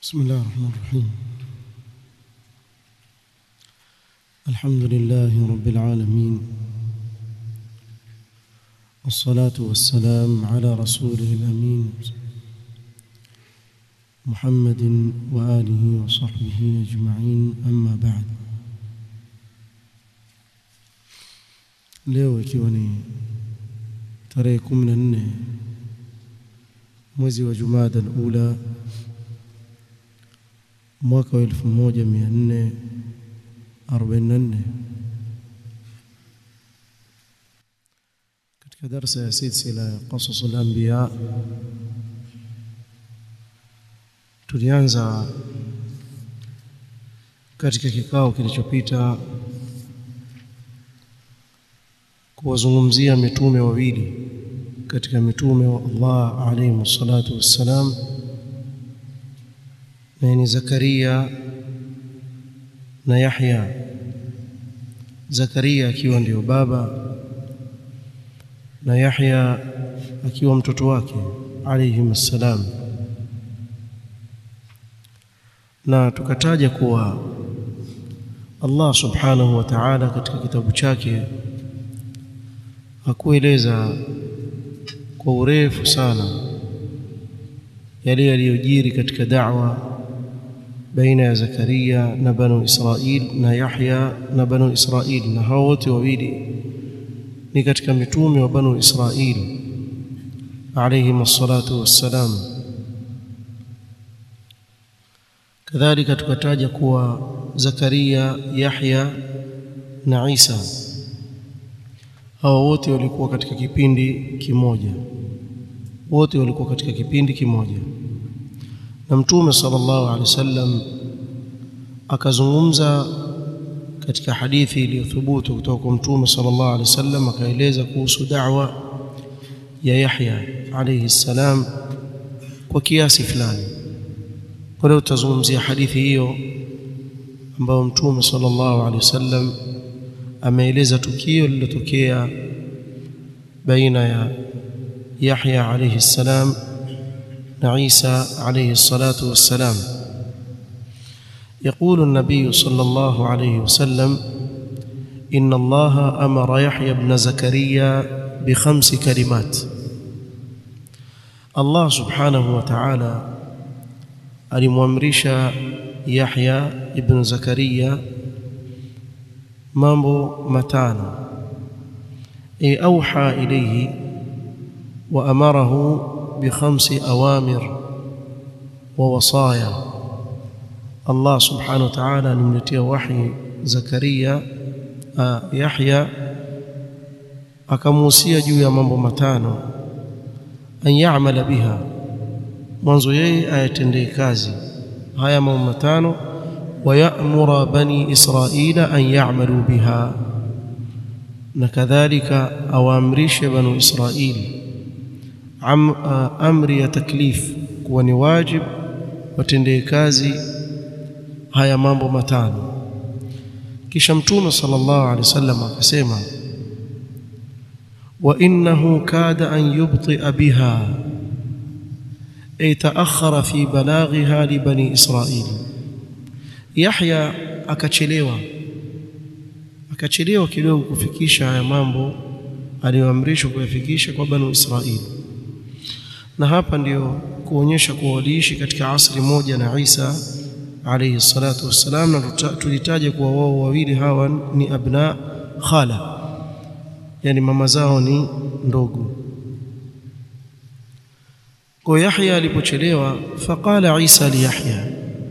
بسم الله الرحمن الرحيم الحمد لله رب العالمين والصلاة والسلام على رسوله الأمين محمد وآله وصحبه أجمعين أما بعد leo ikiwa ni tarehe kumi na nne mwezi wa Jumada al-Ula mwaka wa elfu moja mia nne arobaini na nne katika darsa ya silsila ya qasas al-anbiya tulianza katika kikao kilichopita kuwazungumzia mitume wawili katika mitume wa Allah alayhi salatu wassalam na ni Zakaria na Yahya Zakaria akiwa ndio baba na Yahya akiwa mtoto wake alayhi salam na tukataja kuwa Allah subhanahu wa ta'ala katika kitabu chake hakueleza kwa urefu sana yale yaliyojiri katika da'wa baina ya Zakaria na Banu Israil na Yahya na Banu Israil na hao wote wawili ni katika mitume wa Banu Israil alayhim assalatu wassalam kadhalika tukataja kuwa Zakaria Yahya na Isa hao wote walikuwa katika kipindi kimoja wote walikuwa katika kipindi kimoja na mtume sallallahu alaihi wasallam akazungumza katika hadithi iliyothubutu kutoka kwa mtume sallallahu alaihi wasallam akaeleza kuhusu da'wa ya Yahya alayhi salam kwa kiasi fulani kwa leo tutazungumzia hadithi hiyo ambayo mtume sallallahu alaihi wasallam ameeleza tukio lililotokea baina ya Yahya alayhi salam na Isa alayhi salatu wassalam يقول النبي صلى الله عليه وسلم إن الله أمر يحيى بن زكريا بخمس كلمات الله سبحانه وتعالى alimwamrisha Yahya ibn Zakaria mambo matano ay auha ilayhi wa amarahu bi khamsi awamir wa wasaya Allah subhanahu wa ta'ala alimletea wahi Zakaria Yahya akamuhusia juu ya mambo matano an ya'mala biha mwanzo yeye ayatendee kazi haya mambo matano ويأمر بني إسرائيل أن يعملوا بها نكذلك أوامرش بنو إسرائيل عم أمر تكليف كوني واجب وتندي كازي هيا mambo matano kisha mtume sallallahu alaihi wasallam akasema wa innahu kada an yubti'a biha ay ta'akhkhara fi balaghiha li bani israil Yahya akachelewa akachelewa kidogo kufikisha haya mambo aliyoamrishwa kuyafikisha kwa Banu Israili na hapa ndiyo kuonyesha kuwa waliishi katika asri moja na Isa alayhi salatu wassalam na tulitaja kuwa wao wawili hawa ni abna khala yani mama zao ni ndogo kwa Yahya alipochelewa faqala Isa li Yahya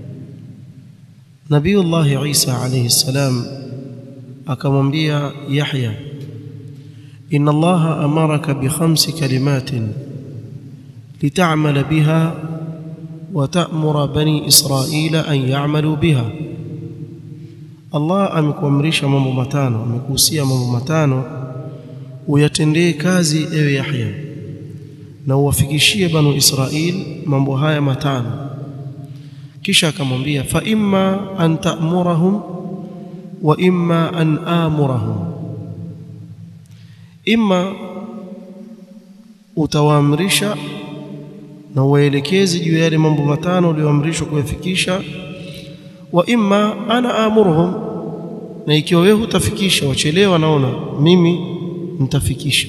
Nabiullah Isa alayhi salam akamwambia Yahya Inna Allaha amaraka bi khamsi kalimatin lit'amala biha wa ta'mura bani Israila an ya'malu biha Allah amekuamrisha mambo matano amekuhusia mambo matano uyatendee kazi ewe Yahya na uwafikishie banu Israil mambo haya matano kisha akamwambia fa imma an ta'murahum wa imma an amurahum imma utawaamrisha na uwaelekeze juu ya yale mambo matano uliyoamrishwa kuyafikisha wa imma ana amuruhum na ikiwa wewe hutafikisha wachelewa naona mimi nitafikisha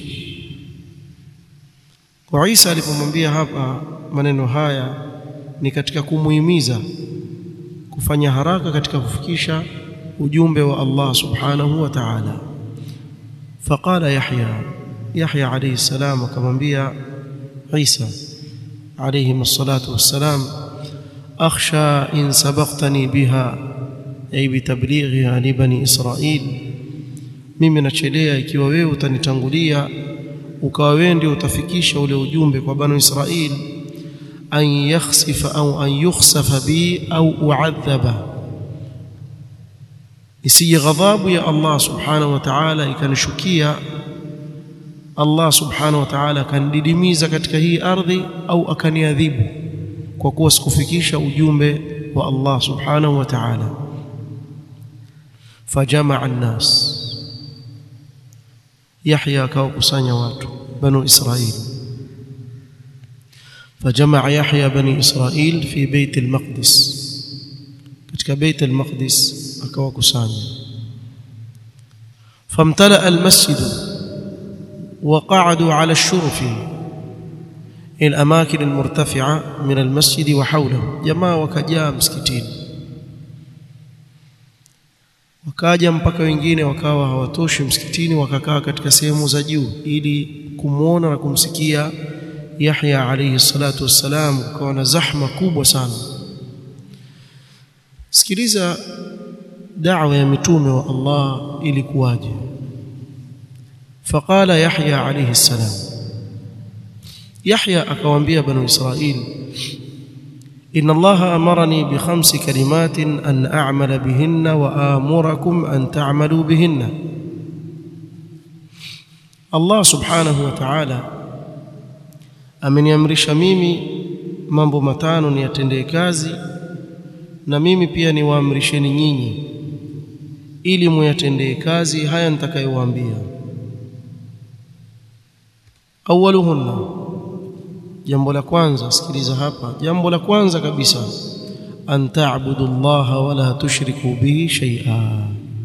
kwa Isa alipomwambia hapa maneno haya ni katika kumuhimiza kufanya haraka katika kufikisha ujumbe wa Allah subhanahu wa ta'ala faqala Yahya Yahya alayhi salam akamwambia Isa alayhi salatu wassalam akhsha in sabaqtani biha ay bitablighiha li bani Israil mimi nachelea ikiwa wewe utanitangulia ukawa wewe ndio utafikisha ule ujumbe kwa bani Israil an yakhsifa au an yukhsafa bi au uadhaba isije ghadhabu ya Allah subhanahu wa ta'ala ikanishukia Allah subhanahu wa ta'ala akanididimiza katika hii ardhi au akaniadhibu kwa kuwa sikufikisha ujumbe wa Allah subhanahu wa ta'ala fajamaa an-nas Yahya akawakusanya watu banu Israil fajamaa Yahya bani Israil fi bait al-Maqdis katika bait al-Maqdis akawakusanya famtala al-masjid وقعدوا على الشرف الأماكن المرتفعة من المسجد وحوله جماعة وكجاء مسكتين wakaja mpaka wengine wakawa hawatoshi msikitini wakakaa katika sehemu za juu ili kumwona na kumsikia Yahya alayhi salatu wassalam ukawa na zahma kubwa sana sikiliza da'wa ya mitume wa Allah ilikuwaje فقال يحيى عليه السلام يحيى akawaambia banu israil ان الله امرني بخمس كلمات ان اعمل بهن وامركم ان تعملوا بهن الله سبحانه وتعالى ameniamrisha mimi mambo matano niyatendee kazi na mimi pia niwaamrisheni nyinyi ili muyatendee kazi haya nitakayowaambia awaluhunna jambo la kwanza sikiliza hapa jambo la kwanza kabisa an ta'budu Allah wala tushriku bihi shay'a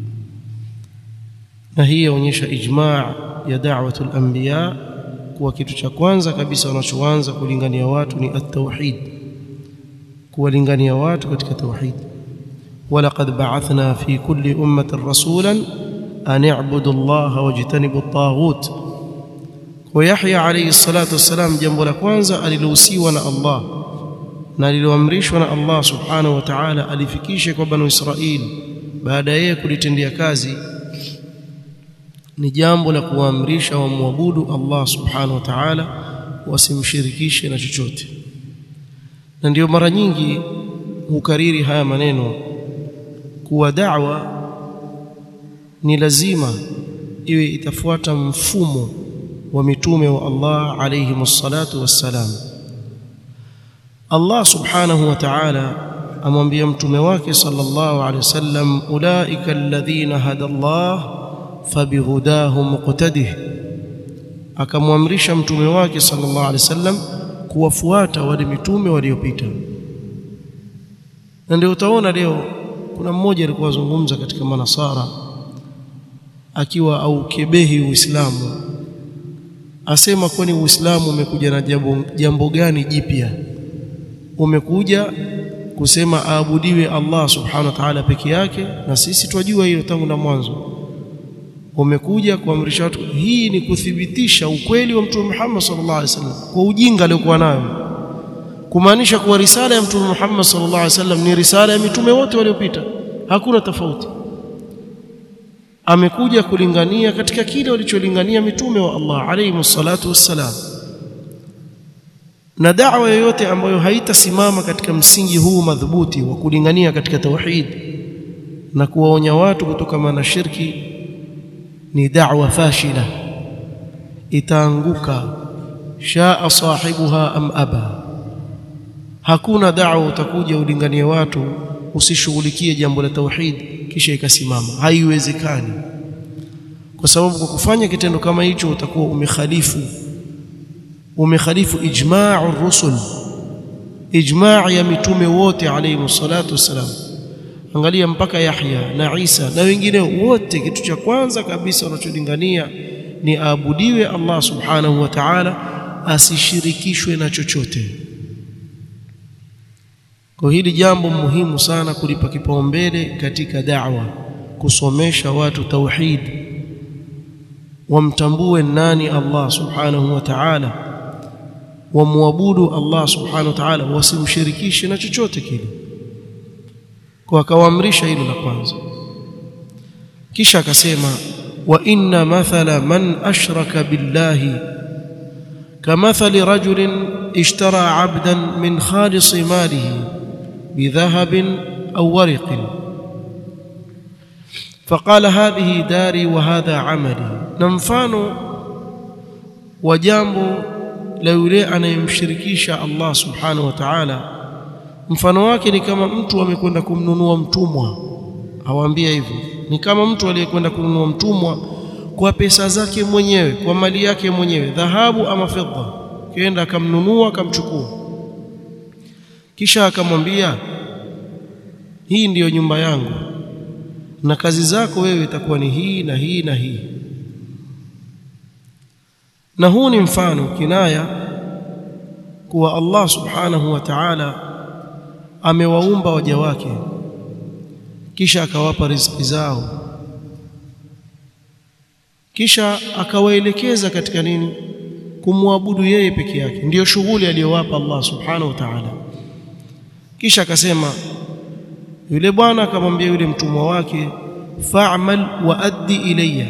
na hii yaonyesha ijma' ya da'watul anbiya kuwa kitu cha kwanza kabisa wanachoanza kulingania watu ni at-tauhid kuwalingania watu katika tauhid ولقد بعثنا في كل أمة رسولا أن اعبدوا الله واجتنبوا الطاغوت kwa Yahya alayhi salatu wassalam jambo la kwanza alilohusiwa na Allah na aliloamrishwa na Allah subhanahu wa ta'ala alifikishe kwa banu Israili baada yeye kulitendea kazi ni jambo la kuamrisha wamwabudu Allah subhanahu wa ta'ala wasimshirikishe na chochote na ndio mara nyingi hukariri haya maneno kuwa da'wa ni lazima iwe itafuata mfumo wa mitume wa Allah alayhi wassalatu wassalam Allah subhanahu wa ta'ala amwambia mtume wake sallallahu alayhi wasallam ulaika alladhina hada Allah fabihudahu muqtadih akamwamrisha mtume wake sallallahu alayhi wasallam kuwafuata wale mitume waliopita na ndio utaona leo kuna mmoja alikuwa azungumza katika manasara akiwa au kebehi uislamu asema kwani uislamu umekuja na jambo, jambo gani jipya umekuja kusema aabudiwe Allah subhanahu wa ta'ala peke yake na sisi twajua hilo tangu na mwanzo umekuja kuamrisha watu hii ni kuthibitisha ukweli wa mtume Muhammad sallallahu alaihi wasallam kwa ujinga aliokuwa nayo kumaanisha kuwa risala ya mtume Muhammad sallallahu alaihi wasallam ni risala ya mitume wote waliopita hakuna tofauti amekuja kulingania katika kile walicholingania mitume wa Allah alayhi salatu wassalam na da'wa yoyote ambayo haitasimama katika msingi huu madhubuti wa kulingania katika tauhid na kuwaonya watu kutokana na shirki ni da'wa fashila itaanguka shaa sahibuha am aba hakuna da'wa utakuja ulinganie watu usishughulikie jambo la tauhid kisha ikasimama haiwezekani kwa sababu kwa kufanya kitendo kama hicho utakuwa umekhalifu umekhalifu ijma'u rusul ijmaa ya mitume wote alayhi salatu wassalam angalia mpaka Yahya na Isa na wengine wote kitu cha kwanza kabisa wanacholingania ni aabudiwe Allah subhanahu wa ta'ala asishirikishwe na chochote kwa hili jambo muhimu sana kulipa kipaumbele katika da'wa kusomesha watu tauhid wamtambue nani Allah subhanahu wa ta'ala wamwabudu Allah subhanahu wa ta'ala wasimshirikishe na chochote kile kwa akawaamrisha hilo la kwanza kisha akasema wa inna mathala man ashraka billahi kamathali rajulin ishtara 'abdan min khalis malihi bidhahabin aw warqin فقال هذه داري وهذا عملي na mfano wa jambo la yule anayemshirikisha Allah subhanahu wa ta'ala mfano wake ni kama mtu amekwenda kumnunua mtumwa awaambia hivyo ni kama mtu aliyekwenda kununua mtumwa kwa pesa zake mwenyewe kwa mali yake mwenyewe dhahabu ama fedha kenda akamnunua akamchukua kisha akamwambia hii ndiyo nyumba yangu na kazi zako wewe itakuwa ni hii na hii na hii na huu ni mfano kinaya kuwa Allah subhanahu wa ta'ala amewaumba waja wake kisha akawapa riziki zao kisha akawaelekeza katika nini kumwabudu yeye peke yake ndiyo shughuli aliyowapa Allah subhanahu wa ta'ala kisha akasema yule bwana akamwambia yule mtumwa wake fa'mal wa addi ilayya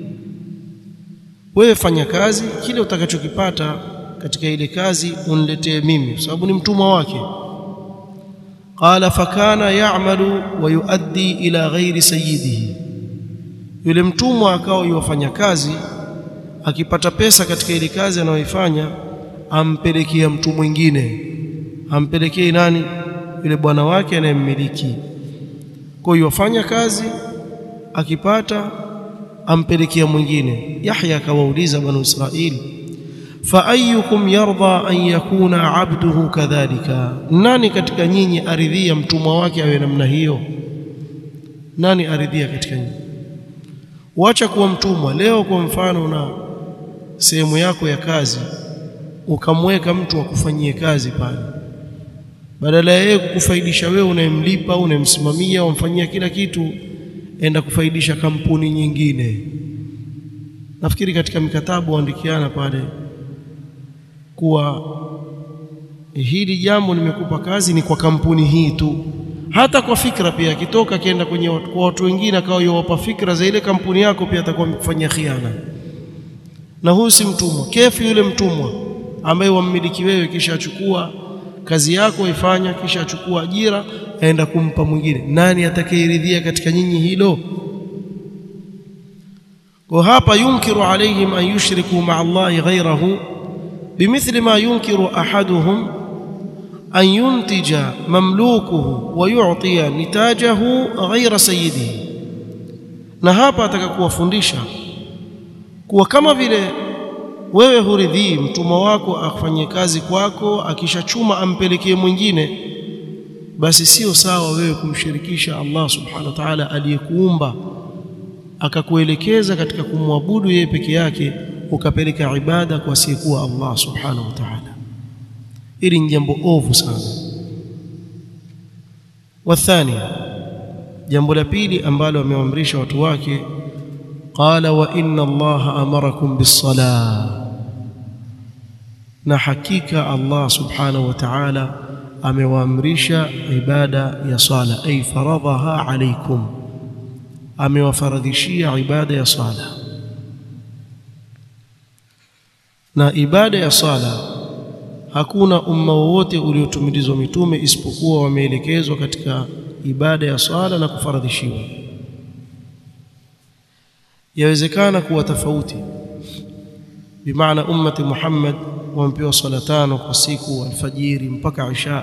wewe fanya kazi kile utakachokipata katika ile kazi uniletee mimi kwa sababu ni mtumwa wake qala fakana ya'malu wa yuaddi ila ghairi sayyidihi yule mtumwa akawa yufanya kazi akipata pesa katika ile kazi anayoifanya ampelekea mtu mwingine ampelekee nani yule bwana wake anayemmiliki kwa hiyo afanya kazi akipata ampelekea mwingine Yahya akawauliza banu Israili fa ayyukum yarda an yakuna abduhu kadhalika nani katika nyinyi aridhia mtumwa wake awe namna hiyo nani aridhia katika nyinyi wacha kuwa mtumwa leo kwa mfano na sehemu yako ya kazi ukamweka mtu akufanyie kazi pale badala ya yeye kukufaidisha wewe unayemlipa unayemsimamia umfanyia kila kitu enda kufaidisha kampuni nyingine nafikiri katika mikataba waandikiana pale kuwa hili jambo nimekupa kazi ni kwa kampuni hii tu hata kwa fikra pia akitoka akienda kwenye watu, kwa watu wengine akawa yowapa fikra za ile kampuni yako pia atakuwa amekufanyia khiana na huyu si mtumwa kefu yule mtumwa ambaye wammiliki wewe kisha achukua kazi yako ifanya kisha achukua ajira aenda kumpa mwingine nani atakayeridhia katika nyinyi hilo kwa hapa yunkiru alaihim an yushriku ma'a Allahi ghayrahu bimithli ma yunkiru ahaduhum an yuntija mamlukuhu wa yu'tiya nitajahu ghayra sayyidihi na hapa ataka kuwafundisha kuwa kama vile wewe huridhii mtumwa wako afanye kazi kwako akishachuma ampelekee mwingine basi sio sawa wewe kumshirikisha Allah subhanahu wa ta'ala aliyekuumba akakuelekeza katika kumwabudu yeye peke yake ukapeleka ibada kwa asiyekuwa Allah subhanahu wa ta'ala hili ni jambo ovu sana wathani jambo la pili ambalo amewaamrisha watu wake qala wa inna allaha amarakum bis-salah na hakika Allah subhanahu wa ta'ala amewaamrisha ibada ya sala ay faradhaha alaykum amewafaradhishia ibada ya sala na ibada ya sala hakuna umma wowote uliotumilizwa mitume isipokuwa wameelekezwa katika ibada ya sala na kufaradhishiwa yawezekana kuwa tofauti bimaana ummati Muhammad wamepewa sala tano kwa siku alfajiri mpaka isha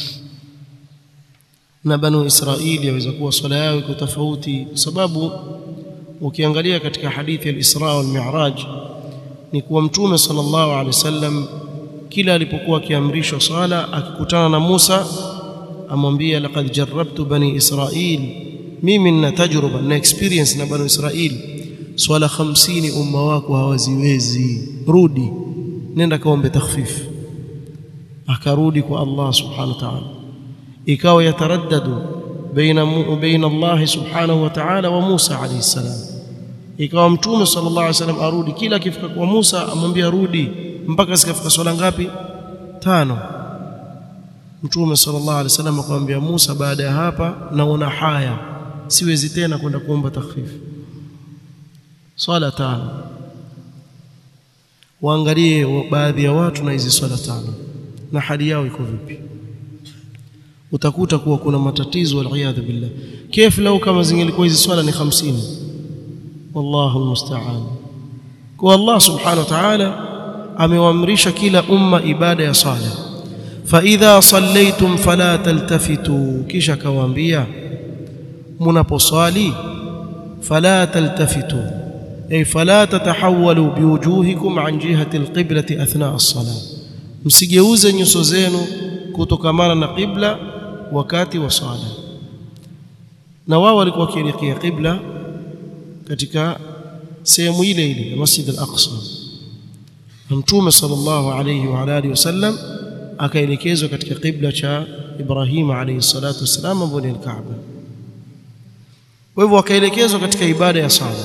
na banu Israili yaweza kuwa swala yao iko tofauti kwa sababu ukiangalia katika hadithi ya al-Isra wal Mi'raj ni kuwa mtume sallallahu alaihi wasallam kila alipokuwa akiamrishwa swala akikutana na Musa amwambia laqad jarrabtu bani israil mimi nina tajruba na experience na bani israil swala 50 umma wako hawaziwezi rudi nenda kaombe takhfif akarudi kwa Allah subhanahu wa ta'ala ikawa yataraddadu baina baina Allah subhanahu wa ta'ala wa Musa alayhi salam ikawa mtume sallallahu alayhi wasallam arudi kila akifika kwa Musa amwambia rudi mpaka zikafika swala ngapi tano mtume sallallahu alaihi wasallam akamwambia Musa baada ya hapa naona haya siwezi tena kwenda kuomba takhfif swala tano waangalie baadhi ya watu na hizi swala tano na hali yao iko vipi utakuta kuwa kuna matatizo waliyadhu billah kif lau kama zingelikuwa hizi swala ni 50 wallahu almusta'an kwa Allah subhanahu wa ta'ala amewaamrisha kila umma ibada ya sala fa idha sallaytum fala taltafitu kisha kawaambia mnaposwali fala taltafitu ay fala tatahawalu biwujuhikum an jihati alqiblati athna as-salah msigeuze nyuso zenu kutokamana na qibla wakati wa sala na wao walikuwa wakielekea qibla katika sehemu ile ile ya Masjid al-Aqsa Mtume sallallahu alayhi wa alihi wasallam akaelekezwa katika qibla cha Ibrahim alayhi salatu wasalam ambapo ni al-Kaaba kwa hivyo akaelekezwa katika ibada ya sala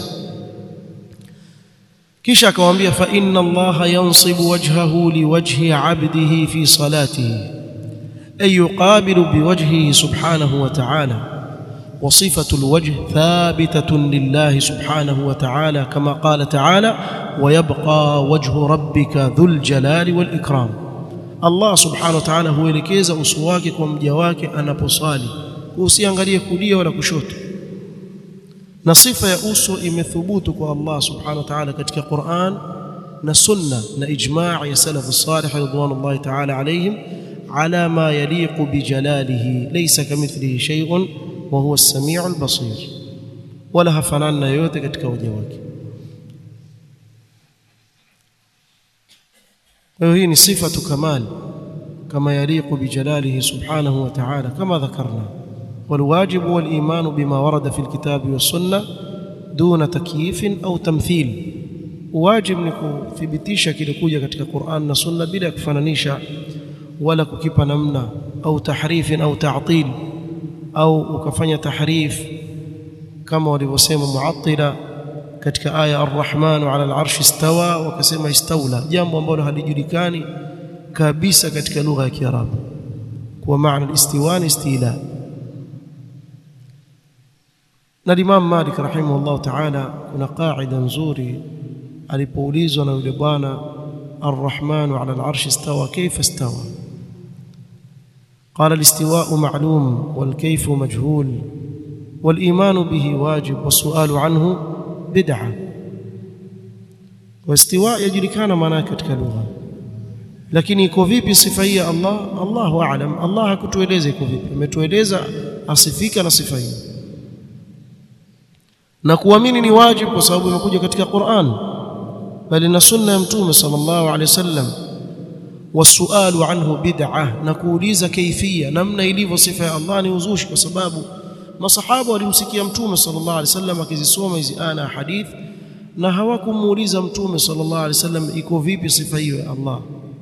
kisha akamwambia fa inna allaha yansibu wajhahu liwajhi 'abdihi fi salatihi ay yuqabilu biwajhihi subhanahu wa ta'ala وصفة الوجه ثابتة لله سبحانه وتعالى كما قال تعالى ويبقى وجه ربك ذو الجلال والإكرام الله سبحانه وتعالى هو elekeza uso wake kwa mja wake anaposali usiangalie kulia wala kushoto na sifa ya uso imethubutu kwa Allah subhanahu wa ta'ala katika Qur'an na sunna na ijma' ya salaf salih ridwanullahi ta'ala alayhim ala ma yaliqu bijalalihi laysa kamithlihi shay'un wa huwa as-sami'u al-basir wala hafanani na yote katika waja wake kwa hiyo hii ni sifatu kamal kama yaliqu bijalalihi subhanahu wa ta'ala kama dhakarna والواجب والإيمان بما ورد في الكتاب والسنة دون تكييف أو تمثيل واجب nikuthibitisha kilikuja katika Qur'an na Sunna bila kufananisha wala kukipa namna au tahrifin au ta'til au ukafanya tahrif kama walivyosema muattila katika aya ar-Rahman 'ala al-'arshi istawa wakasema istawla jambo ambalo halijulikani kabisa katika lugha ya Kiarabu kwa maana al-istiwa ni istila na Imam Malik rahimahullah ta'ala kuna qaida nzuri alipoulizwa na yule bwana Ar-Rahman 'ala al-'arshi istawa kayfa istawa قال الاستواء معلوم والكيف مجهول والإيمان به واجب والسؤال عنه بدعة واستواء يجركان maana katika lugha lakini iko vipi sifa hii ya Allah Allahu a'lam Allah hakutueleza iko vipi ametueleza asifika na sifa hii na kuamini ni wajibu kwa sababu imekuja katika Qur'an bali na sunna ya mtume sallallahu alaihi wasallam wasualu anhu bid'ah na kuuliza kaifia namna ilivyo sifa ya Allah ni uzushi kwa sababu masahaba walimsikia mtume sallallahu alaihi wasallam akizisoma hizi ana hadith na hawakumuuliza mtume sallallahu alaihi wasallam iko vipi sifa hiyo ya Allah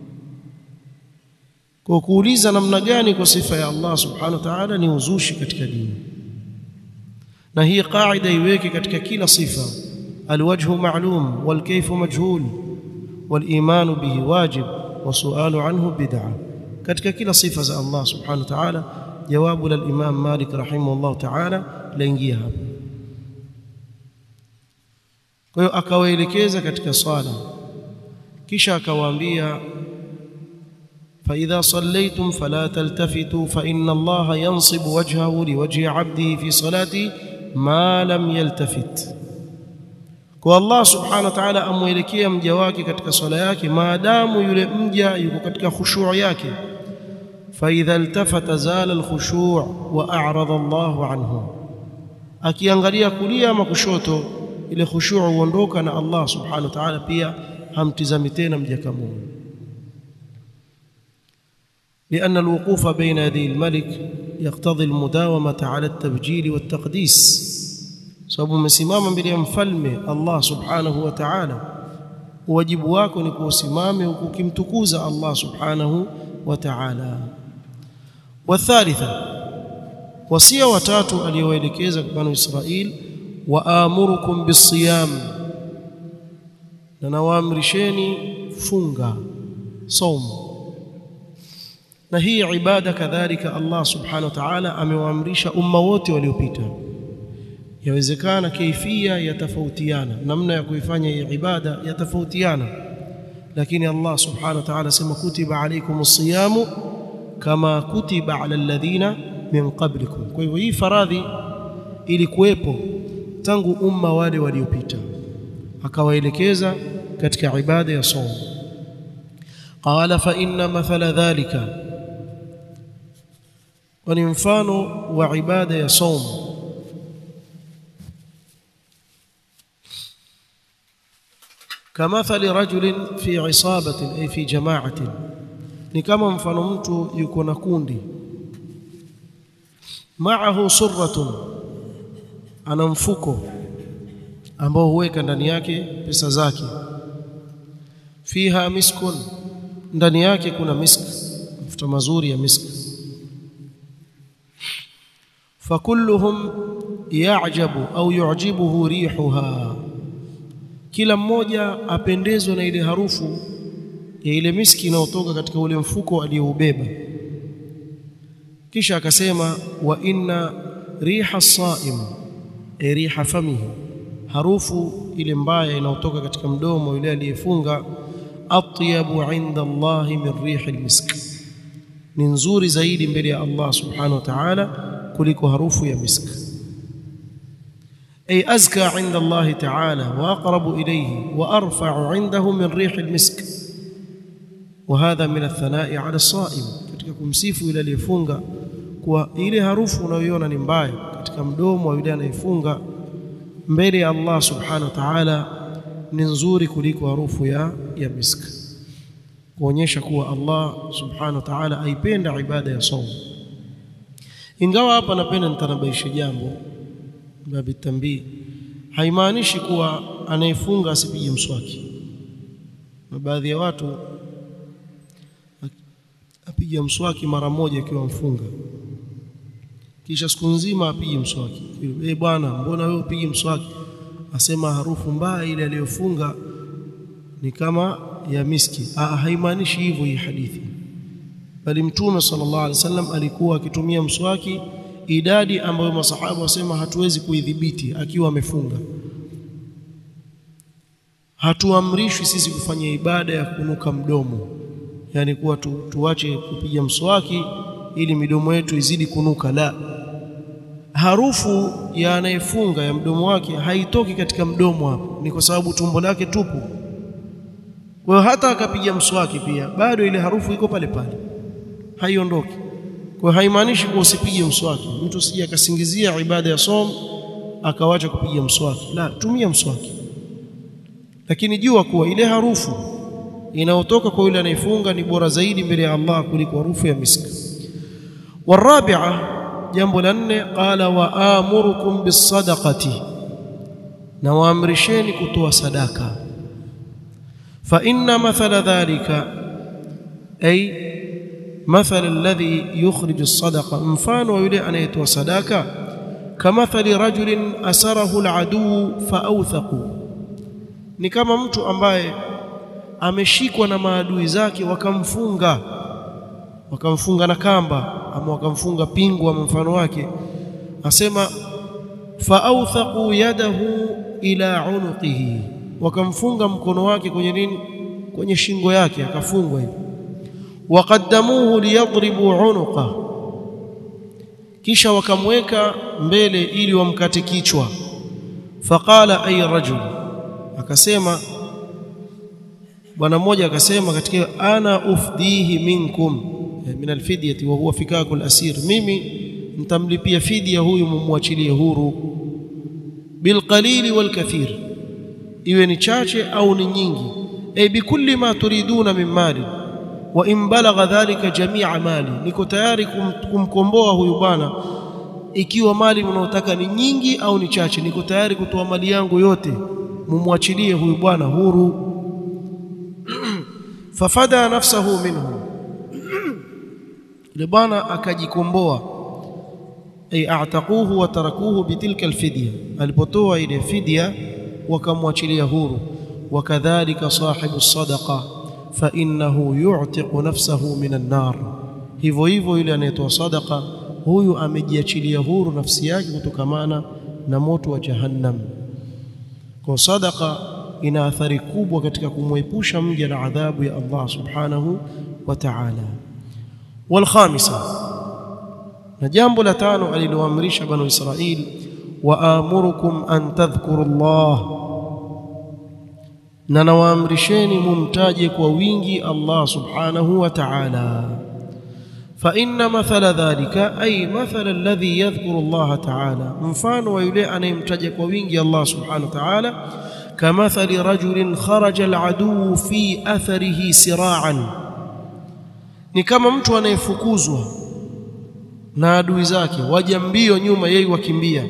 kwa kuuliza namna gani kwa sifa ya Allah subhanahu wa ta'ala ni uzushi katika dini na hii qaida iweke katika kila sifa alwajhu ma'lum walkayfu majhul waliman bihi wajib wasualu anhu bid'a katika kila sifa za Allah subhanahu wa ta'ala jawabu la imam Malik rahimahullah ta'ala laingia hapa kwa hiyo akawaelekeza katika swala kisha akawaambia فإذا صليتم فلا تلتفتوا فإن الله ينصب وجهه لوجه عبده في صلاته ما لم يلتفت kwa Allah subhanahu wa ta'ala amwelekea mja wake katika swala yake maadamu yule mja yuko katika khushu' yake fa idha iltafata zala alkhushu' wa a'rada Allahu anhu akiangalia kulia ama kushoto ile khushu' huondoka na Allah subhanahu wa ta'ala pia hamtizami tena mja kama لأن الوقوف بين يدي الملك يقتضي المداومة على التبجيل والتقديس sababu umesimama mbele ya mfalme Allah subhanahu wa ta'ala wajibu wako ni kuusimame huku ukimtukuza Allah subhanahu wa ta'ala wathalitha wasia watatu aliyowaelekeza kwa banu Israil waamurukum bisiyam na nawaamrisheni funga saumu na hii ibada kadhalika Allah subhanahu wa ta'ala amewaamrisha umma wote waliopita yawezekana kaifia yatafautiana namna ya kuifanya hii ibada yatafautiana lakini Allah subhanahu wa ta'ala sema kutiba alaykumus siyamu kama kutiba ala alladhina min qablikum kwa hivyo hii faradhi ilikuwepo tangu umma wale waliopita akawaelekeza katika ibada ya saum qala fa inna mathala dhalika wa ni mfano wa ibada ya saum kamathali rajulin fi isabatin ay fi jama'atin ni kama mfano mtu yuko na kundi ma'ahu surratun ana mfuko ambao huweka ndani yake pesa zake fiha miskun ndani yake kuna misk mafuta mazuri ya misk fakulluhum ya'jabu au yu'jibuhu rihuha kila mmoja apendezwe na ile harufu ya ile miski inayotoka katika ule mfuko aliyoubeba kisha akasema wa inna riha saim e riha famihi harufu ile mbaya inayotoka katika mdomo yule aliyefunga atyabu inda Allah min rihi almisk ni nzuri zaidi mbele ya Allah subhanahu wa ta'ala kuliko harufu ya misk ay azka inda Allah ta'ala wa aqrabu ilayhi wa arfa'u indahu min rihi almisk وهذا من الثناء على الصائم katika kumsifu yule aliyefunga kwa ile harufu unayoiona ni mbaya katika mdomo wa yule anayefunga mbele ya Allah subhanahu wa ta'ala ni nzuri kuliko harufu ya ya misk kuonyesha kuwa Allah subhanahu wa ta'ala aipenda ibada ya saum ingawa hapa napenda nitanabaisha jambo babi tambii haimaanishi kuwa anayefunga asipige mswaki na baadhi ya watu apiga mswaki mara moja akiwa mfunga kisha siku nzima apige mswaki eh bwana mbona wewe upige mswaki asema harufu mbaya ile aliyofunga ni kama ya miski ah haimaanishi hivyo hii hadithi bali mtume sallallahu alaihi wasallam alikuwa akitumia mswaki idadi ambayo masahaba wasema hatuwezi kuidhibiti akiwa amefunga hatuamrishwi sisi kufanya ibada ya kunuka mdomo yani kuwa tu, tuache kupiga mswaki ili midomo yetu izidi kunuka la harufu ya anayefunga ya mdomo wake haitoki katika mdomo hapo ni kwa sababu tumbo lake tupu kwa hiyo hata akapiga mswaki pia bado ile harufu iko pale pale haiondoki kwa hiyo haimaanishi kuwa usipige mswaki mtu usije akasingizia ibada ya som akawacha kupiga mswaki la tumia mswaki lakini jua kuwa ile harufu inayotoka kwa yule anayefunga ni bora zaidi mbele ya Allah kuliko harufu ya miski warabi'a jambo la nne qala wa amurukum bisadaqati na waamrisheni kutoa sadaka fa inna mathala dhalika ay mathala alladhi yukhrij as-sadaqa mfano yule anayetoa sadaka kamathali rajulin asarahu al-adu fa awthaqu ni kama mtu ambaye ameshikwa na maadui zake wakamfunga wakamfunga na kamba ama wakamfunga pingu ama mfano wake asema faawthaqu yadahu ila unuqihi wakamfunga mkono wake kwenye nini kwenye shingo yake akafungwa hivi waqaddamuhu liyadribu unuqa kisha wakamweka mbele ili wamkate kichwa faqala ay rajul akasema bwana mmoja akasema katika ana ufdihi minkum min alfidyati wa huwa fikakul asir mimi nitamlipia fidia huyu mumwachilie huru bilqalili walkathir iwe ni chache au ni nyingi ay bikulli ma turiduna min mali wa in balagha dhalika jamia mali, niko tayari kum, kumkomboa huyu bwana ikiwa mali mnaotaka ni nyingi au ni chache, niko tayari kutoa mali yangu yote, mumwachilie huyu bwana huru. fafada nafsahu minhu, yule bwana akajikomboa, ay a'taquhu wa tarakuhu bitilka alfidya, alipotoa ile fidya wakamwachilia huru. Wakadhalika sahibu sadaqa fa innahu yu'tiqu nafsahu min an-nar, hivyo hivyo yule anayetoa sadaqa huyu amejiachilia huru nafsi yake kutokamana na moto wa Jahannam. Kwa sadaqa ina athari kubwa katika kumwepusha mja na adhabu ya Allah subhanahu wa ta'ala. Wal khamisa, na jambo la tano aliloamrisha Banu Israil, wa amurukum an tadhkuru Allah, na nawaamrisheni mumtaje kwa wingi Allah subhanahu wa ta'ala فإن مثل ذلك أي مثل الذي يذكر الله تعالى mfano wa yule anayemtaja kwa wingi Allah subhanahu wa ta'ala kamathali rajulin kharaja aladuu fi atharihi siraan, ni kama mtu anayefukuzwa na adui zake waja mbio nyuma, yeye wakimbia,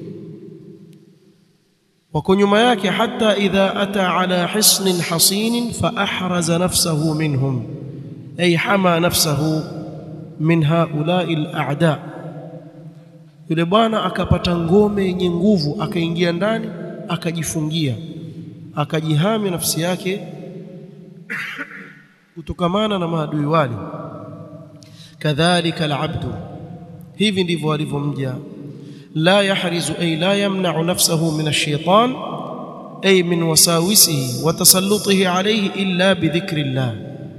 wako nyuma yake, hata idha ata ala hisnin hasinin fa ahraza nafsahu minhum ay hama nafsahu min haulai al-a'da, yule bwana akapata ngome yenye nguvu, akaingia ndani, akajifungia, akajihami nafsi yake kutokamana na maadui wale. Kadhalika al-abdu, hivi ndivyo alivyomja, la yahrizu ay la yamna'u nafsahu min ash-shaytan ay min wasawisihi wa tasallutihi alayhi illa bidhikri llah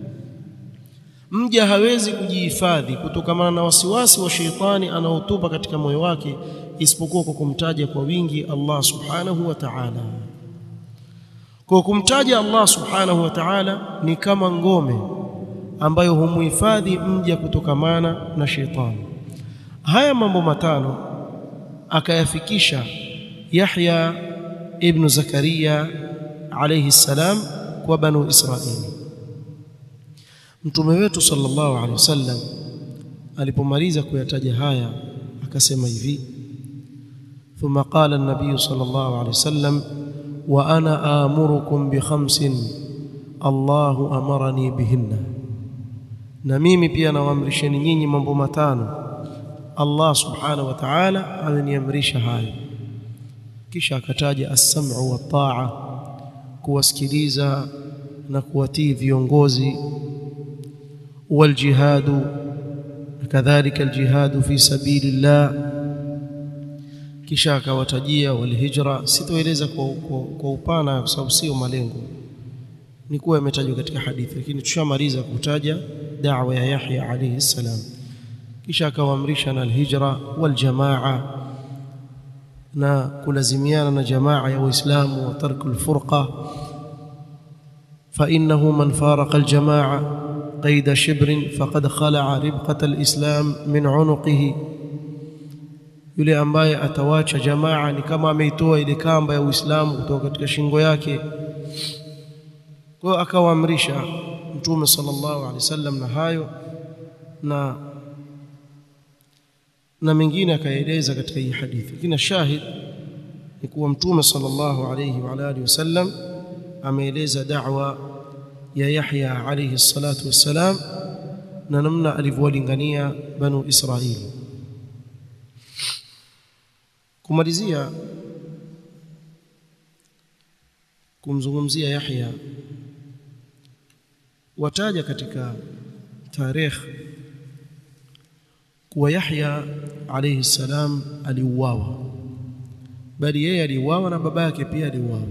Mja hawezi kujihifadhi kutokamana na wasiwasi wa sheitani anaotupa katika moyo wake isipokuwa kwa kumtaja kwa wingi Allah subhanahu wa ta'ala. Kwa kumtaja Allah subhanahu wa ta'ala ni kama ngome ambayo humuhifadhi mja kutokamana na sheitani. Haya mambo matano akayafikisha Yahya ibn Zakaria alayhi salam kwa Banu Israili. Mtume wetu sallallahu alaihi wasallam alipomaliza kuyataja haya akasema hivi, thumma qala an-nabiy sallallahu alaihi wasallam wa ana amurukum bi khamsin Allahu amarani bihinna, na mimi pia nawaamrisheni nyinyi mambo matano Allah subhanahu wa ta'ala ameniamrisha hayo. Kisha akataja as-sam'u wa ta'a, kuwasikiliza na kuwatii viongozi waljihadu kadhalika aljihadu fi sabilillah. Kisha akawatajia walhijra. Sitoeleza kwa, kwa, kwa upana kwa sababu sio malengo, ni kuwa yametajwa katika hadithi, lakini tushamaliza kutaja da'wa ya Yahya alayhi salam. Kisha akawaamrisha na alhijra waljamaa, na kulazimiana na jamaa ya Waislamu wa tarku alfurqa, fa innahu man faraqa aljamaa qaida shibrin faqad khala'a ribqata alislam min unuqihi, yule ambaye atawacha jamaa ni kama ameitoa ile kamba ya Uislamu kutoka katika shingo yake. Kwa hiyo akawaamrisha Mtume sallallahu alaihi wasallam na hayo na na mengine akaeleza katika hii hadithi, lakini shahid ni kuwa Mtume sallallahu alaihi wa alihi wasallam ameeleza da'wa ya Yahya alayhi salatu wassalam na namna alivyowalingania Banu Israili. Kumalizia kumzungumzia Yahya, wataja katika tarikh kuwa Yahya alayhi salam aliuawa, bali yeye aliuawa na baba yake pia aliuawa.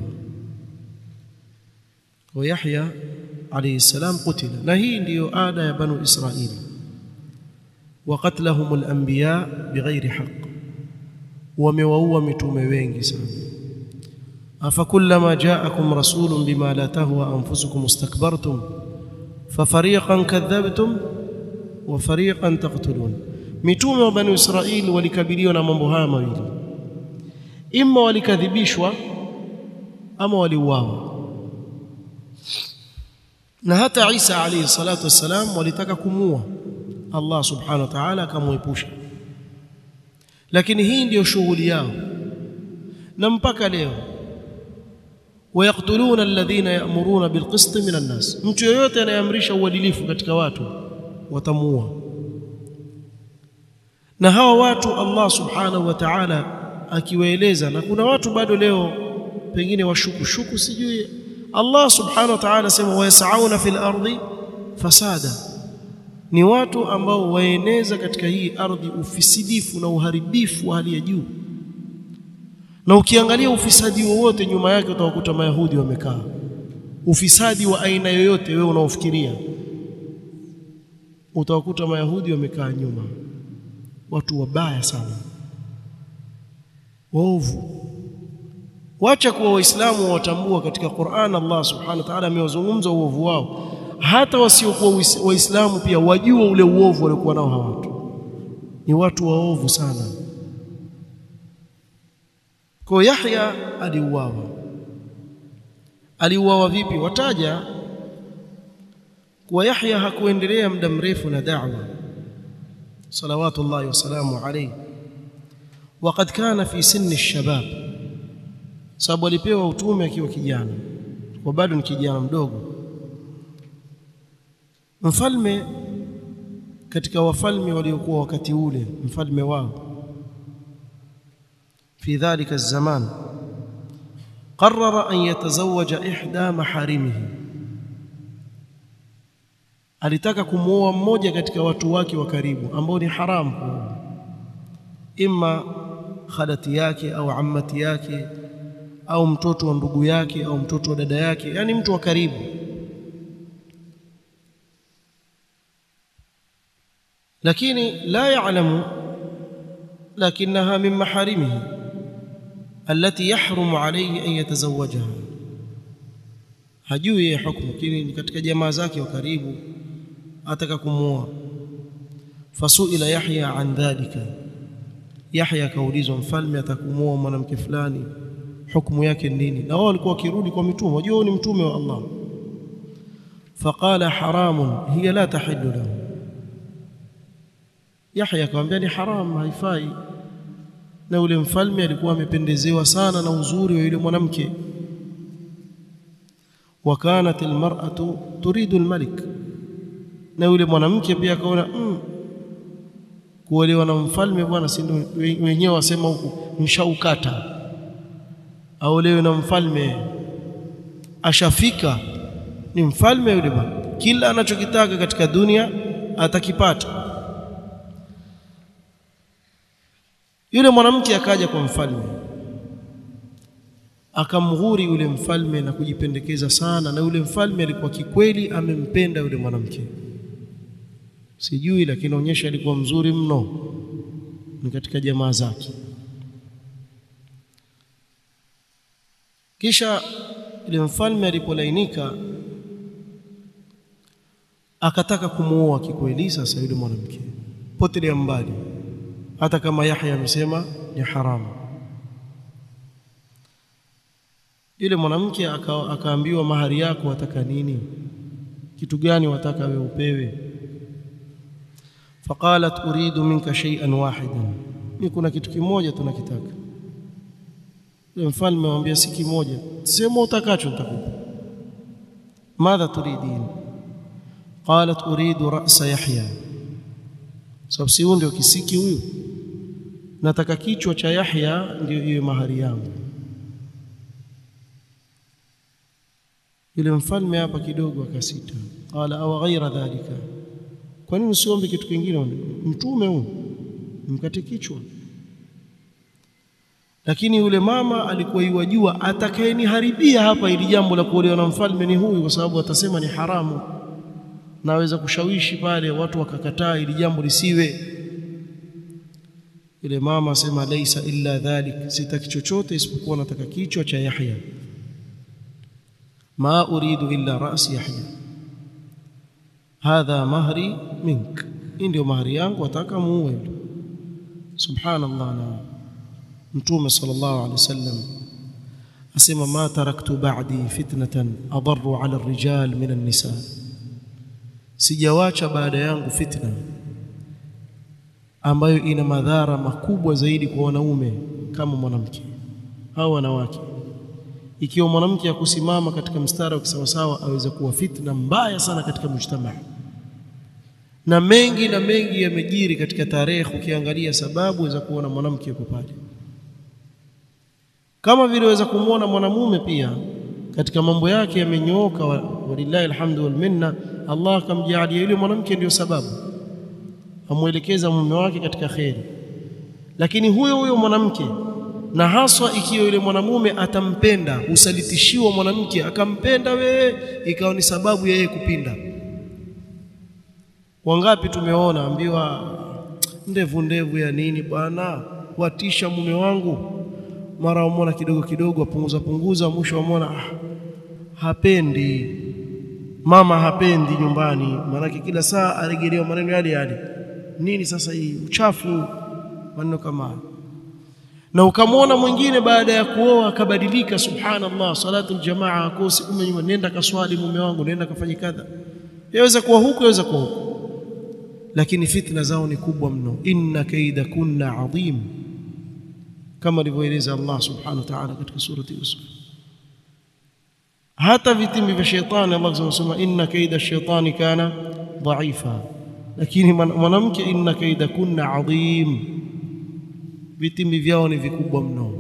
Kwa Yahya alayhi salam kutila, na hii ndiyo ada ya Banu Israili, wa qatlahum al-anbiya bighairi haqq, wamewaua mitume wengi sana. afa kullama ja'akum rasulun bima la tahwa anfusukum istakbartum fafariqan kadhabtum wa fariqan taqtulun. Mitume wa Banu Israili walikabiliwa na mambo haya mawili, imma walikadhibishwa ama waliuawa na hata Isa alayhi salatu wassalam walitaka kumua Allah subhanahu wa ta'ala akamwepusha lakini hii ndiyo shughuli yao na mpaka leo wayaktuluna alladhina ya'muruna bilqist minan nas mtu yoyote anayeamrisha uadilifu katika watu watamuua na hawa watu Allah subhanahu wa ta'ala akiwaeleza na kuna watu bado leo pengine washuku shuku sijui Allah subhanahu wa ta'ala sema wayasauna fil ardi fasada ni watu ambao waeneza katika hii ardhi ufisidifu na uharibifu wa hali ya juu na ukiangalia ufisadi wowote nyuma yake utawakuta mayahudi wamekaa ufisadi wa aina yoyote wewe unaofikiria utawakuta mayahudi wamekaa nyuma watu wabaya sana waovu wacha kuwa waislamu watambua katika Qur'an Allah subhanahu wa ta'ala amewazungumza uovu wao hata wasiokuwa waislamu pia wajua ule uovu waliokuwa nao hawa watu ni watu waovu sana kwa Yahya aliuawa aliuawa vipi wataja kuwa Yahya hakuendelea muda mrefu na da'wa salawatullahi wasalamu alayhi وقد كان في سن الشباب sababu alipewa utume akiwa kijana kwa bado ni kijana mdogo mfalme katika wafalme waliokuwa wakati ule mfalme wao في ذلك الزمان قرر أن يتزوج إحدى محارمه alitaka kumuoa mmoja katika watu wake wa karibu ambao ni haramu imma khalati yake au ammati yake au mtoto wa ndugu yake au mtoto wa dada yake yani mtu wa karibu lakini la ya'lamu lakinaha min maharimihi التي يحرم عليه أن يتزوجها hajui yeye hukumu lakini ni katika jamaa zake wa karibu ataka kumuoa fasuila yahya an dhalika yahya kaulizwa mfalme atakumuoa mwanamke fulani hukumu yake nini na wao walikuwa wakirudi kwa mitume wajua ni mtume wa Allah faqala haramun hiya la tahillu lahu yahya akamwambia ni haram haifai na yule mfalme alikuwa amependezewa sana na uzuri wa yule mwanamke wakanat almar'atu turidu almalik na yule mwanamke pia akaona mm, kuolewa na mfalme bwana si wenyewe wasema huku mshaukata aolewe na mfalme ashafika ni mfalme yule bwana kila anachokitaka katika dunia atakipata yule mwanamke akaja kwa mfalme akamghuri yule mfalme na kujipendekeza sana na yule mfalme alikuwa kikweli amempenda yule mwanamke sijui lakini onyesha alikuwa mzuri mno ni katika jamaa zake kisha yule mfalme alipolainika akataka kumuoa kikweli sasa yule mwanamke potelea mbali hata kama Yahya amesema ni haramu yule mwanamke aka, akaambiwa mahari yako wataka nini kitu gani wataka wewe upewe faqalat uridu minka shay'an wahidan ni kuna kitu kimoja tunakitaka yule mfalme amwambia si kimoja sema utakacho nitakupa madha turidin qalat uridu ra'sa yahya sababu si ndio kisiki huyu nataka kichwa cha Yahya ndio iwe mahari yangu yule mfalme hapa kidogo akasita qala aw ghaira dhalika kwa nini usiombe kitu kingine mtume huyu mkate kichwa lakini yule mama alikuwa yuwajua atakayeniharibia hapa ili jambo la kuolewa na mfalme ni huyu kwa sababu atasema ni haramu naweza kushawishi pale watu wakakataa ili jambo lisiwe yule mama asema laisa illa dhalik sitaki chochote isipokuwa nataka kichwa cha Yahya ma uridu illa ras Yahya hadha mahri mink ndio mahari yangu ataka muue subhanallah na mtume sallallahu alaihi wasallam asema ma taraktu ba'di fitnatan adarru ala ar-rijal min an-nisa sijawacha baada yangu fitna ambayo ina madhara makubwa zaidi kwa wanaume kama mwanamke au wanawake ikiwa mwanamke akusimama katika mstari wa kisawasawa aweza kuwa fitna mbaya sana katika mujtamaa na mengi na mengi yamejiri katika tarehe ukiangalia sababu za kuona mwanamke yuko pale kama vile waweza kumwona mwanamume pia katika mambo yake yamenyooka walillahi alhamdu wal minna Allah akamjalia yule mwanamke ndio sababu amwelekeza mume wake katika kheri lakini huyo huyo mwanamke na haswa ikiwa yule mwanamume atampenda usalitishiwa mwanamke akampenda wewe ikawa ni sababu ya yeye kupinda wangapi tumeona ambiwa ndevu ndevu ya nini bwana watisha mume wangu mara umona kidogo kidogo apunguza punguza mwisho umona ah, hapendi mama hapendi nyumbani maanake kila saa aregelewa maneno yale yale nini sasa hii uchafu maneno kama na ukamwona mwingine baada ya kuoa akabadilika subhanallah salatu aljamaa akosi kume nyuma nenda kaswali mume wangu nenda kafanye kadha yaweza kuwa huko yaweza kuwa huko lakini fitna zao ni kubwa mno inna kaida kunna adhim kama alivyoeleza Allah subhanahu wa ta'ala katika surati Yusuf hata vitimbi vya shetani Allah anasema inna kaida shaitani kana dhaifa lakini mwanamke inna kaida kunna adhim vitimbi vyao ni vikubwa mno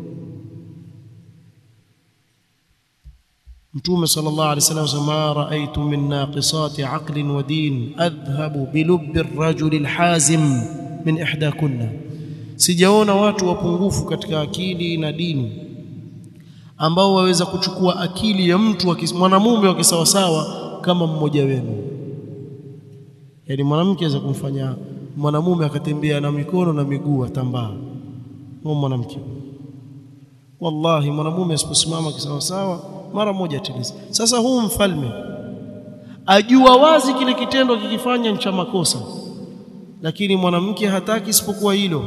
mtume sallallahu alaihi wasallam sema raaitu min naqisati aqlin wa din adhhabu bilubbi ar-rajul al-hazim min ihdakunna sijaona watu wapungufu katika akili na dini ambao waweza kuchukua akili ya mtu mwanamume wa kisawasawa kama mmoja wenu yaani mwanamke aweza kumfanya mwanamume akatembea na mikono na miguu atambaa huyo mwanamke wallahi mwanamume asiposimama kisawasawa mara moja tiliza sasa huu mfalme ajua wazi kile kitendo kikifanya ni cha makosa lakini mwanamke hataki isipokuwa hilo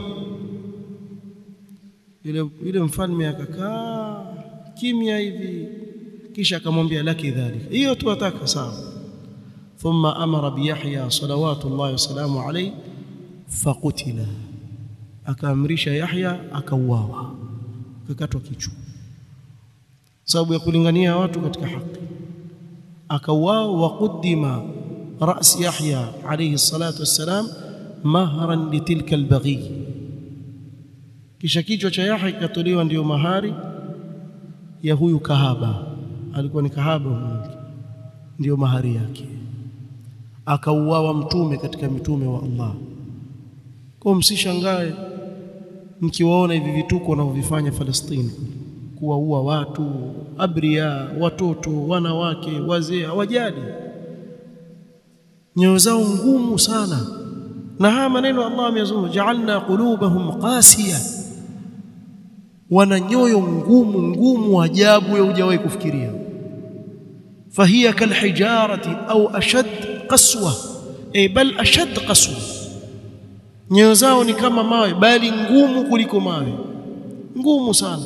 yule yule mfalme akakaa kimya hivi kisha akamwambia laki dhalika hiyo tu ataka sawa thumma amara biyahya salawatullahi wasalamu alayhi faqutila akaamrisha yahya akauawa akakatwa kichwa sababu ya kulingania watu katika haki akauawa wa qudima ras yahya alayhi salatu wassalam mahran litilka albaghi kisha kichwa cha Yahya kikatolewa ndiyo mahari ya huyu kahaba alikuwa ni kahaba mwanamke ndiyo mahari yake akauawa mtume katika mitume wa Allah kwa msishangae mkiwaona hivi vituko wanavyofanya Falastini kuwaua watu abria watoto wanawake wazee hawajali nyoyo zao ngumu sana na haya maneno Allah ameyazungumza ja'alna qulubahum qasiya wana nyoyo ngumu ngumu ajabu ya hujawahi kufikiria fahiya kalhijarati au ashad qaswa e bal ashad qaswa nyoyo zao ni kama mawe bali ngumu kuliko mawe ngumu sana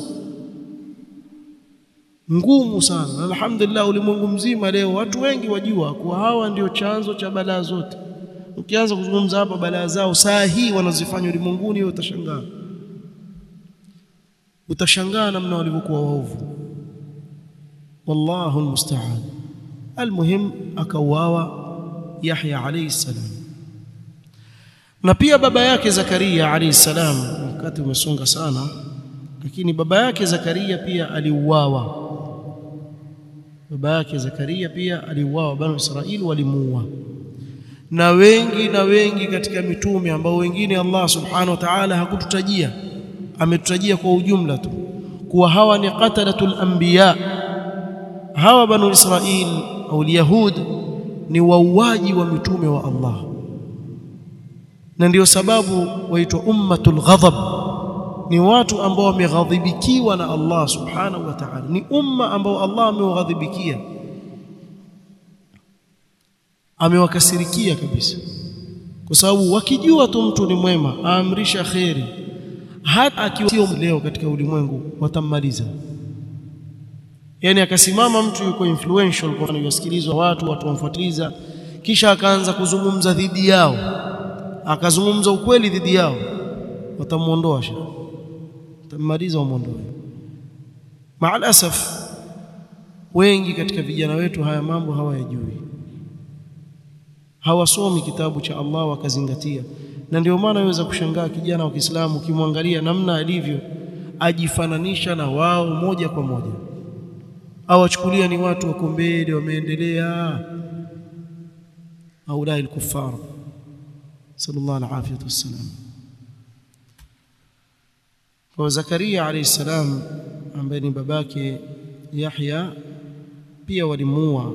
ngumu sana alhamdulillah ulimwengu mzima leo watu wengi wajua kuwa hawa ndio chanzo cha balaa zote ukianza kuzungumza hapa balaa zao saa hii wanazifanya ulimwenguni wewe utashangaa utashangaa namna walivyokuwa waovu wallahu almusta'an almuhim akauawa Yahya alayhi salam na pia baba yake Zakaria alayhi salam wakati umesonga sana lakini baba yake Zakaria pia aliuawa baba yake Zakaria pia aliuawa banu Israili walimuua na wengi na wengi katika mitume ambao wengine Allah subhanahu wa ta'ala hakututajia ametutajia kwa ujumla tu kuwa hawa ni qatalatul anbiya hawa banu Israil au yahud ni wauaji wa mitume wa Allah na ndio sababu waitwa ummatul ghadab ni watu ambao wameghadhibikiwa na Allah subhanahu wa ta'ala ni umma ambao Allah amewaghadhibikia amewakasirikia kabisa kwa sababu wakijua tu mtu ni mwema aamrisha kheri hata akiwa sio leo katika ulimwengu watammaliza yani akasimama mtu yuko influential kwa anasikilizwa watu watu wamfuatiliza kisha akaanza kuzungumza dhidi yao akazungumza ukweli dhidi yao watamuondoa shekh watammaliza wamuondoe maal asaf wengi katika vijana wetu haya mambo hawayajui hawasomi kitabu cha Allah wakazingatia na ndio maana waweza kushangaa kijana wa Kiislamu ukimwangalia namna alivyo ajifananisha na wao moja kwa moja awachukulia ni watu wako mbele wameendelea haulai al-kuffar sallallahu alaihi wasallam kwa Zakaria alayhi salam ambaye ni babake Yahya pia walimuua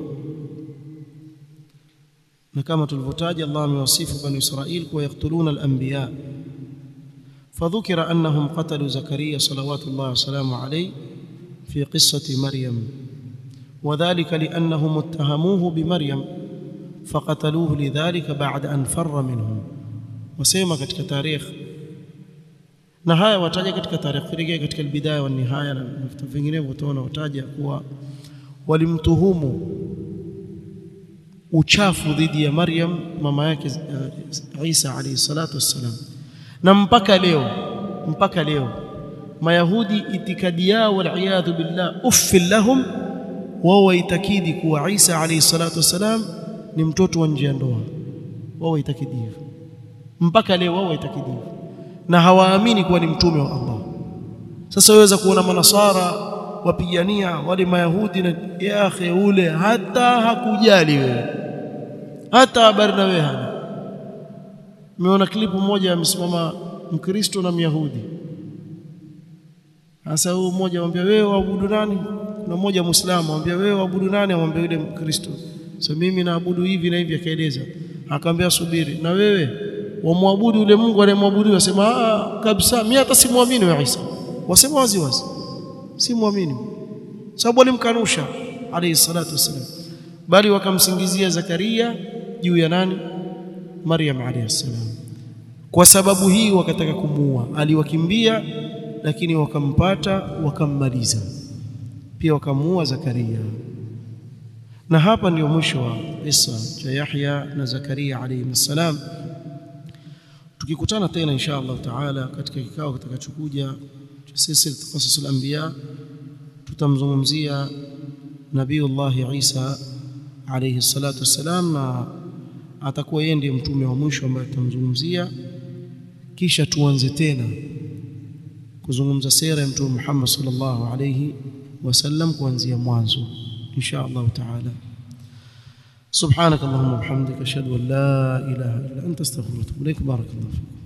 na kama tulivyotaja Allah amewasifu bani Israil kuwa yaktuluna al-anbiya فذكر أنهم قتلوا زكريا صلوات الله وسلامه عليه في قصة مريم وذلك لأنهم اتهموه بمريم فقتلوه لذلك بعد أن فر منهم وسيما katika tarikh na haya wataja katika tarikh kirejea katika albidaya wa nihaya na vitu vinginevyo utaona wataja kuwa walimtuhumu uchafu dhidi ya Maryam mama yake Isa alayhi salatu wassalam na mpaka leo mpaka leo mayahudi itikadi yao waliyadhu billah uffil lahum wao waitakidi kuwa Isa alayhi salatu wassalam ni mtoto wa nje ya ndoa wao waitakidi hivyo mpaka leo wao waitakidi hivyo na hawaamini kuwa ni mtume wa Allah sasa waweza kuona manasara wapigania wale mayahudi na ya akhi ule hata hakujali wewe hata habari na wewe hana Nimeona klipu moja amesimama Mkristo na Myahudi. Sasa huyo mmoja amwambia wewe waabudu nani? Na mmoja Muislamu amwambia wewe waabudu nani? Amwambia yule Mkristo. So mimi naabudu hivi na hivi akaeleza. Akamwambia subiri. Na wewe wamwabudu yule Mungu anayemwabudu wasema ah kabisa mimi hata simwamini wa Isa. Wasema wazi wazi. Simwamini. Sababu walimkanusha alayhi salatu wasalam. Bali wakamsingizia Zakaria juu ya nani? Maryam alayhi salam. Kwa sababu hii wakataka kumuua, aliwakimbia lakini wakampata wakammaliza, pia wakamuua Zakaria. Na hapa ndio mwisho wa kisa cha Yahya na Zakaria alayhi salam. Tukikutana tena insha Allah taala katika kikao kitakachokuja cha silsila qasasul anbiya, tutamzungumzia Nabiyullah Isa alayhi salatu wassalam na atakuwa yeye ndiye mtume wa mwisho ambaye tutamzungumzia kisha tuanze tena kuzungumza sera ya mtume Muhammad sallallahu alayhi wasallam kuanzia mwanzo insha Allah taala سبحانك اللهم وبحمدك اشهد ان لا اله الا انت استغفرك واتوب اليك بارك الله فيك